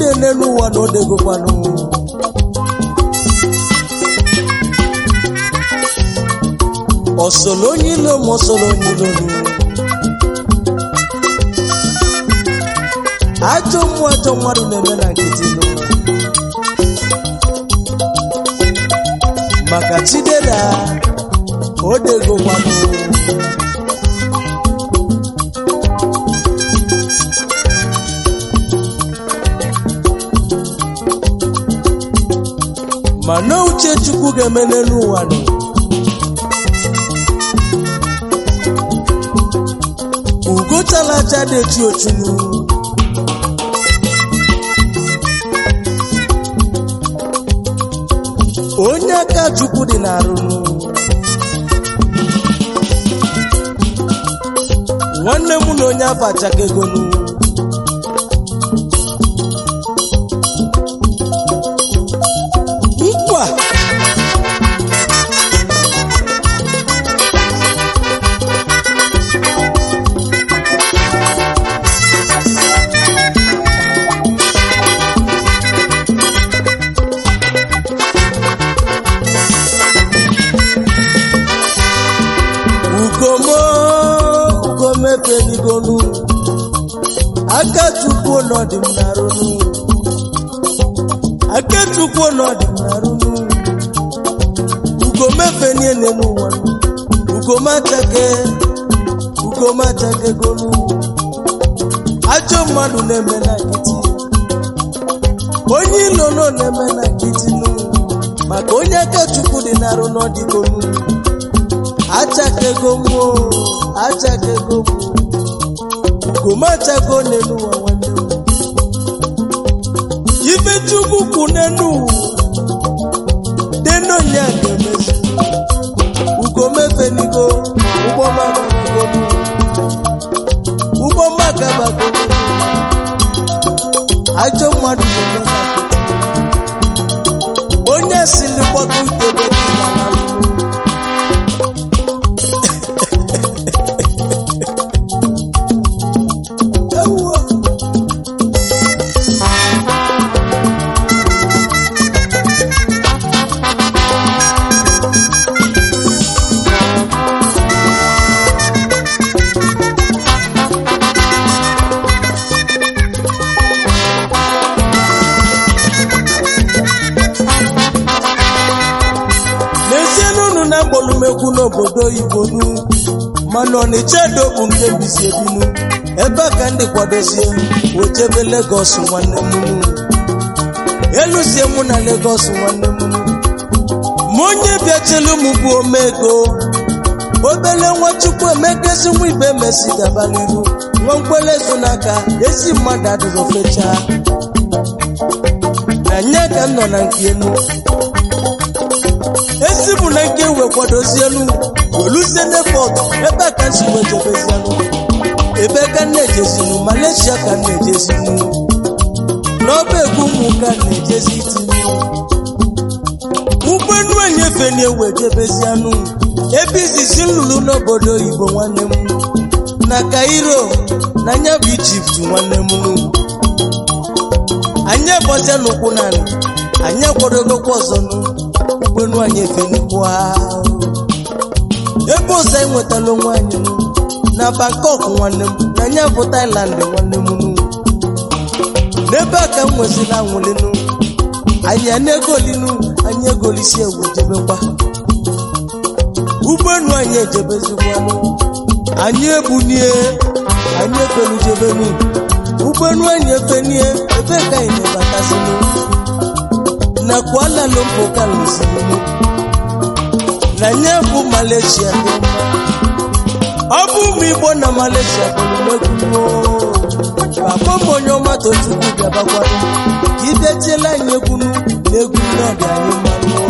niile n'elu ụwa na odegokwanụ ọsọlọ onye ilo ma ọsọlọ onye ilonu ajọ mmụọ ajọ mmadụ na-eme na nkịtị nụ maka chidera odegokwanụ mana uche chukwu ga-eme n'elu ụwa nọ ugochala aja na-echi ochunu onye aka chukwu dị n'arụ nwanne m na onye afọ achaka egonu nkwa ugomo ugomefenigonu aka chukwu n'ọdị m n'arụnụ aka chukwu n'ọdị m n'arụnụ ugomefenie n'elu ụwa ugomachake ugomachake gonu ajọ mmadụ na-eme na nkịtị onye ilo nọ na-eme na nkịtị nụ maka onye aka chukwu dị n'arụ n'ọdịgonu achakego mụ achakego mụ ugomachago n'elu ụwa nwanne m ibe chukwu kwu n'elu ụwa denonya ga-emezu ugomefenigo ụgbọmagabagonu ụgbọmagabagonu ajọ mmadụ na-eme na nkịtị. onye sili kpọta utebe dị na n'alụ Ewo. n'ezie n'unu na mgbolumekwu n'obodo oyibo nu mana ọnịcha edo bụ nke mbizi ebinu ebe a ka ndị kwadozie wechebe legos nwanne m nu eluzie mụ na legos nwanne m nu ma onye bịachelu m bụ omego obele nwachukwu emegezi nwa ibe mesi gabaliru nwa nkwele so n'aka ezi mmadụ adịrọ fechaa na nya ka m nọ na nke enu ezi bụ na nke wee kwadozielu oluzie depọt ebe a ka m si wee jebezielu ebe ka m na-ejezinu malaysia ka m na-ejezinu n'ọba egwu ụmụ ka m na-ejezi itinye ụgbọelu enyefe na-ewe jebezianụ ebe izizi nlụrụ n'obodo oyibo nwanne m na kairo na anya bụ ijipt nwanne m anyị ebọzia n'ụkwụ naanị anyị akwadogokwa ọzọ nụ ụgbọelu anyị efenukwa ebe ọzọ anyị nwetala onwe anyị nụ na bangkok nwanne m na anya bụ thailand nwanne m nụ n'ebe a ka m nwezila anwụlinu anyị ana-egolinu anyị egolisi ewu jebekwa ụgbọelu anyị ejebezikwanụ anyị ebunie anyị efelujebenu ụgbọelu anyị efenie ebe ka anyị na-ebatazinu na Kuala Lumpur ka lụzirinu na nye bụ Malaysia dị mma ọ bụ ụmụ Igbo na Malaysia bụrụ papa m onye ọma tochukwu bịabakwanụ ka idetiela anyị egwunu na egwu n'ọbịa anyị mmanụ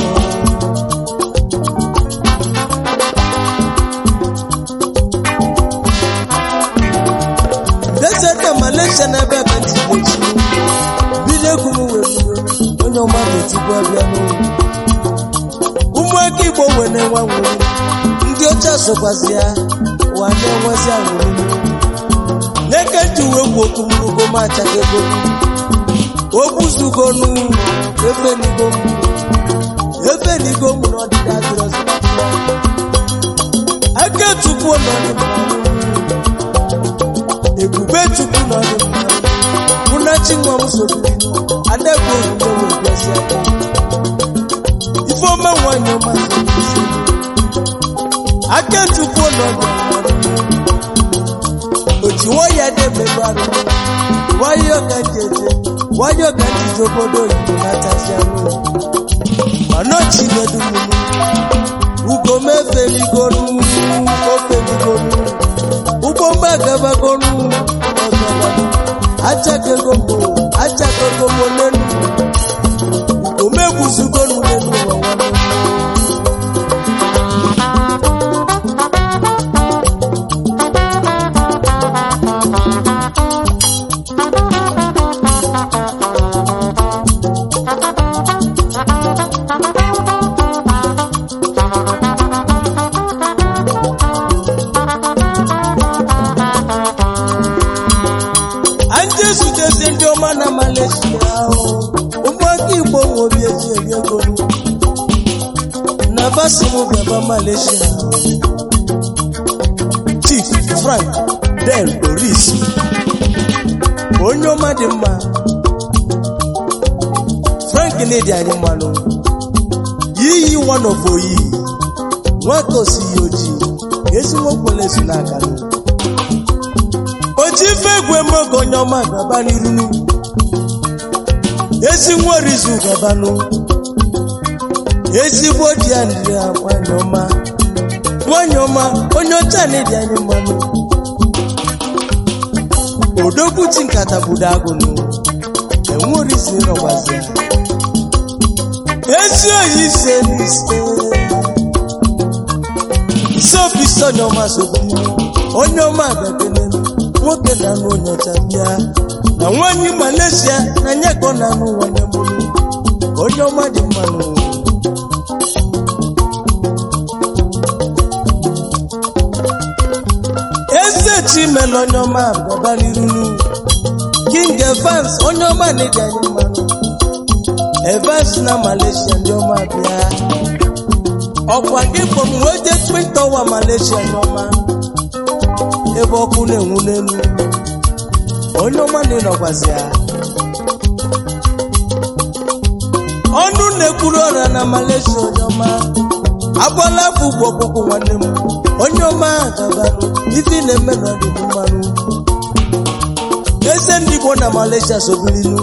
deseta Malaysia na ebe ebe ntị echi bido egwu m wee bido onye ọma tochukwu abịa n'ụlọ ụmụaka Igbo wee na-enwe nwere ndị ọcha sokwazi ya wa na-enwezi anwụrụ n'eke ji uwe gwu okwu mrugo macha ego ogbuzugonu efenigo m efenigo m n'ọdịda adịrọzi aka chukwu n'ọdịda ebube chukwu n'ọdịda mụnachi nwa m sobiri adagbo ozugbo wee bịazi aka ifeọma nwanyị ọma sobiri aka chukwu n'ọdịda ojiwo ya na-emerụ arụ nwayọ ka jeje nwayọ ka njije obodo oyibo na-atazi anụ mana ochinedu mmiri ugomefeligonu ofeligonu ugbo mgbagabagonu ọgabanu achakegombo achakegombo lenu ugomegwuzugonu lenu ụwa nwanne anyị ezutezi ndị ọma na Malaysia ahụ ụmụaka igbo nwe obi eji eri ego na basimu bịaba Malaysia Chief Frank Del Doris onye ọma dị mma Frank na-edi anyị mmanụ yiyi one of oyi nwata osighi ojii ezigbo okpelezu n'aka n'ugwu oji ife egwu emogo onye ọma gaba n'irunu ezi nwa orizu gabanụ ezigbo di ya ndị ya nwanyị ọma nwanyị ọma onye ọcha na-edi anyị mmanụ odogwu chi nkata budo agụnụ enwe orizu ịrọgbazi ezi oyi ise n'ise ise obi ise onye ọma sobi onye ọma agadenelu nwoke na-anụ onye ọcha bịa na nwanyị Malaysia na nye ka ọ na-anụ nwanne m onye ọma dị mmanụ eze chimele onye ọma gaba n'irunu king evans onye ọma na-eji anyị mmanụ evans na Malaysia ndị ọma bịa ọkwa gị kpọm wee jee twin tower Malaysia ndị ọma ebe ọkụ na-enwu n'elu onye ọma na-enọgwazi ya ọnụ na-ekwuru ọra na Malaysia onye ọma agbala afọ ugwu ọkpụkpụ nwanne m onye ọma gabarụ ife ị na-eme na ọdịbụ mmanụ eze ndị Igbo na Malaysia sobilinu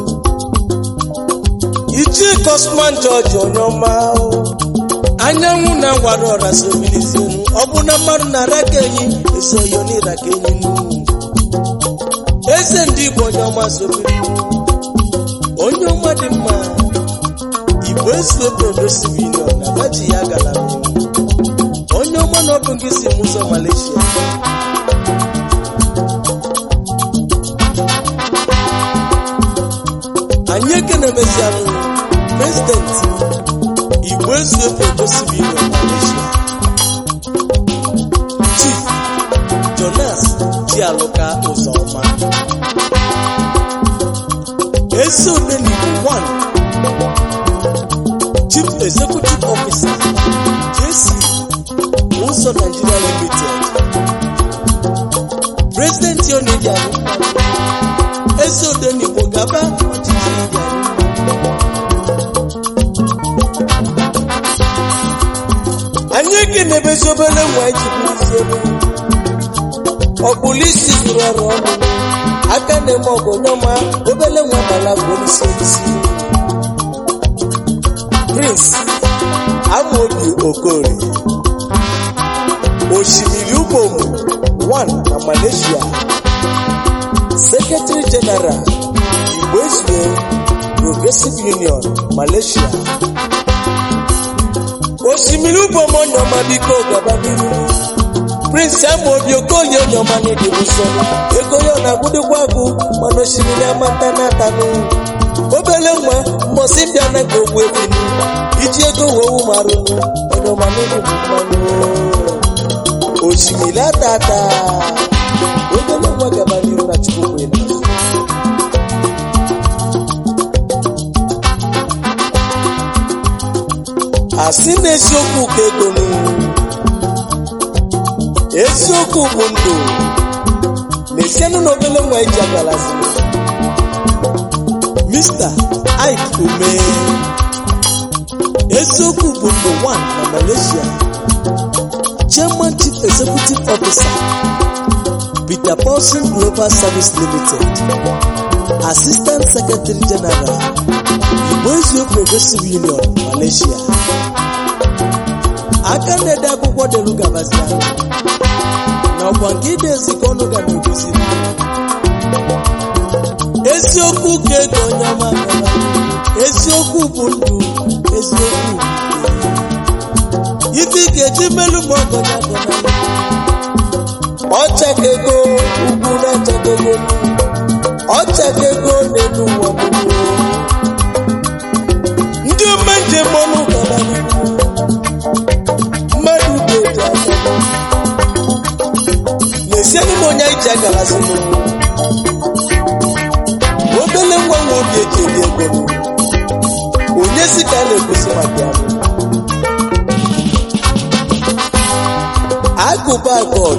ichi Cosman George onye ọma anyanwụ na ngwara ọra sobilizienu ọ bụ na mmadụ na-ara ka enyi esoyo n'ịra ka enyi n'ugwu eze ndị Igbo onye ọma sobiri onye ọma dị mma igbo esuobodo civilion na baji ya gara onye ọma na ọ bụ nke si m ụzọ Malaysia anyị ekenemezianụ prezidenti igbo ezuobodo civilion Malaysia chief jonas jialụka ụzọma ezi odenigbo 1 chief executive officer jc ụzọ nigeria limited president yoneji anyị ezi odenigbo gaba ọchịchị ndị anyị ga-emebezi obere nwa ejikwa isi ebe ọkpụlisi zuru ọrụ ọnụ aka na-eme ọgụ nyọma obere nwa bala bụ onyeisi onyeisi prince amobi okorie osimiri ubomu 1 na malaysia secretary general igbo ezue progressive union malaysia osimiri ubomu onyeọma biko gaba n'ihu prince amobi okolie onyeọma n'ịdị nsọ ego ya ọ na-agwụdịkwa agwụ mana osimiri amata n'atanụ obele nwa mbọsị bịa na ka ogbu ebinu iji ego wee wumarụnụ onyeọma n'ịdị bụ mmanụ osimiri atata obele nwa gaba n'ihu na chukwu kwere asị na eziokwu ka ego nụ eziokwu bụ ndụ na-esienụ na obele nwa iji agalazi Mr. Ike Ume eziokwu bụ ndụ 1 na Malaysia Chairman Chief Executive Officer Peter Paulson Global Service Limited Assistant Secretary General Igbo Eziokwu Progressive Union Malaysia aka na-ede akwụkwọ delu gabazia na ọkwa nke ide ezikọ ọnụ ga na-egosi eziokwu ka ego onye ọma gara eziokwu bụ ndụ eziokwu ife ị ga-eji melu ma ọgọnya gọnalụ ọchaka ego ugwu na ọchaka ego ọchaka ego n'elu ụwa gbogbo ndị ome njem ọnụ gara mmadụ ga-eji aka na-esienụ m onye anyị ji agarazi m obele nwa nwa obi eji eri ego onye si ka a na-egosi maka ya agụba god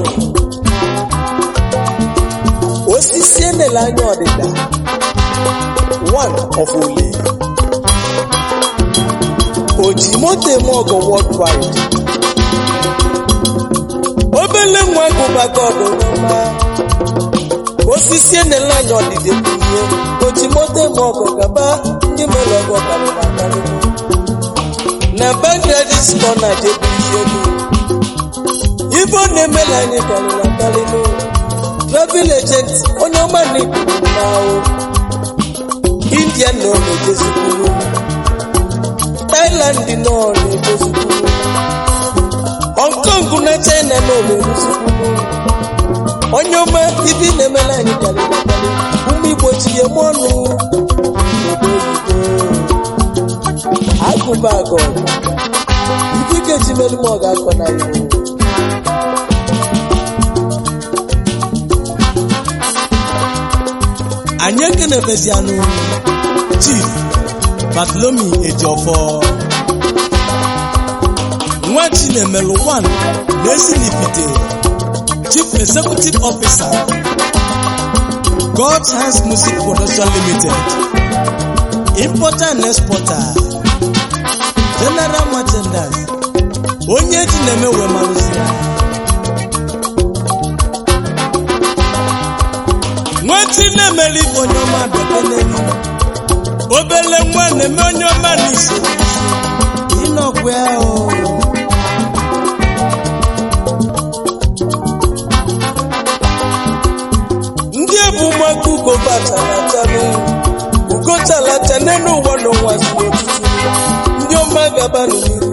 osisi enele anya ọdịda one of ole oji moto eme ọgọ worldwide obele nwa agụba god ọma osisi enele anya ọdịda bụ ihe oji moto eme ọgọ gaba ndị mere ọgọ karịrị akarị na bangladesh kọ na jebu ihe elu ife ọ na-emela anyị karịrị akarị n'ụlọ travel agent onye ọma na-ekwu n'ahụ india nọ na-ejezikwuru thailand nọ na-ejezikwuru hong kong na china nọ na-eruzikwuru onye ọma ife na-emela anyị karịrị akarị ụmụ igbo tinye m ọnụ n'obodo oyibo agụba agọ ife ga-eji melu m ọ ga-akọ na ya anyị ekenebezianụ chief batlomi ejiofọ nwa chinemelu 1 na-esilipite chief executive officer god's hands music production limited importer and exporter general merchandise onye ji na-eme wee marụzi ya nwetị na-emeli ife onye ọma bịakenelu obele nwa na-eme onye ọma n'isi ịnọkwa ya o ndị ebu ụmụaka ugo batalatabe ugo talata n'elu ụwa n'ụwa zuru otutu ndị ọma gaba n'ihu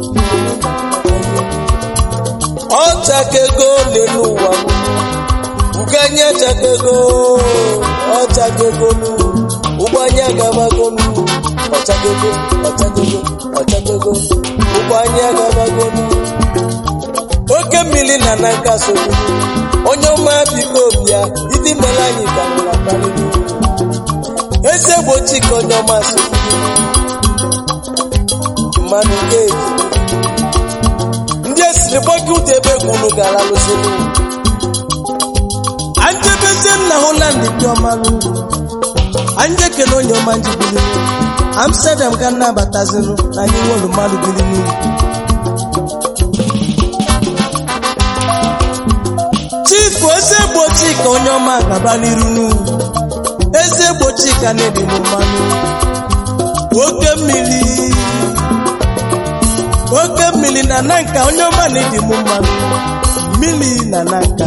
ọchakego n'elu ụwa m uganye chakego ọchakegonu ụgbọanya gabagonu ọchakego ọchakego ọchakego ụgbọanya gabagonu oke mmiri na na nka sogbu onye ọma biko bịa ịdị mere anyị karịrị akarịrị eze gbochi ka onye ọma sogbu mmadụ ga-eji ndị esiri gbọgị ụda ebe gwunu gara lụsịrị anjebezie nna holand dị ọmalụ anyị ekele onye ọma njibili amsterdam ga nnabatazinụ na anyị nwere mmadụ biri n'uru chifu eze gbochi ka onye ọma gaba n'iru n'uru eze gbochi ka na-ebi m mmanụ oke mmiri oke mmiri na nanka onye ọma na-ebi m mmanụ mmiri na nanka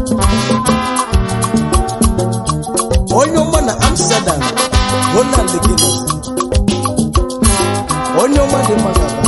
onye ọma na amsterdam holland gịnị onye ọma dị mma gaba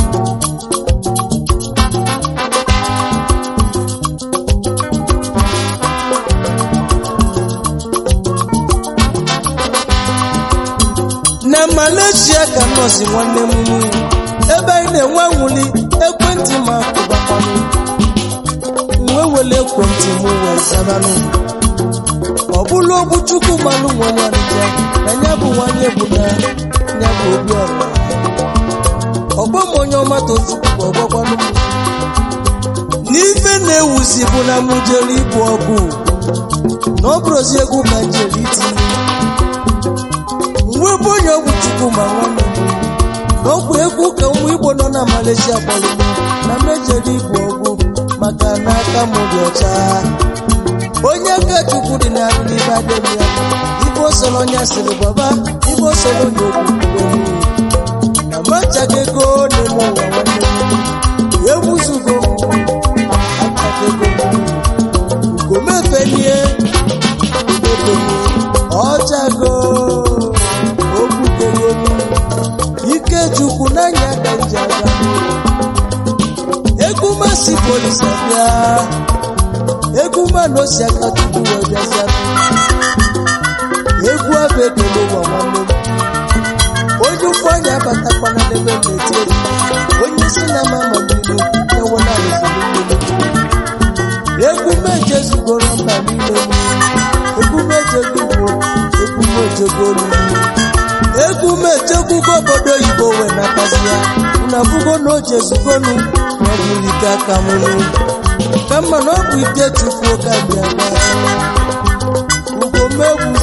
na malaysia ka nọọsụ nwanne m nwunye ebe anyị na-enwe nwuli ekwentị ma kụbakwanụ nwe wele ekwentị m wee zabanụ ọ bụla ogbu chukwu manụ nwanye ọnịja na ya bụ nwanye bụ na ya bụ obi ọra ọgbọ m onye ọma tochukwu ọgbọkwanụ m n'ife na-ewuzi bụ na mụ jere ịbụ ọgụ na ọ bụrụzi egwu ka njere iti mgbe bụ onye ọgwụ chukwu ma nwanne m na ọgwụ egwu ka ụmụ igbo nọ na malaysia kpọrọ m na mejere ịbụ ọgụ maka na aka m dị ọcha onye aka chukwu dị na n'ibe adịm ya ibe osoro onye sịrị baba ibe osoro na okwukwe na machaga ego n'ime ụwa nwanne m egbuzugo achaga ego ugomefenie ugomefenie ọchago okwukego ike chukwu n'anya ka nji aga egwu masị polisi bịa egwu mmanụ osi aka tupu wee bịazịa egwu abụ ekele ụwa nwanne m onye ụkwụ anya abatakwana n'ebe m na-eti egwu onye si na mama mmiri ewela egwu meje zugoro mba niile egwu mejegugbo egwu mejegolu egwu mejegugo obodo oyibo wee natazi ya unu abụgo na oje zugonu na ọ bụrụ ike aka mụrụ ka mma na ọ bụ ike chukwu ka bịa ugomegwu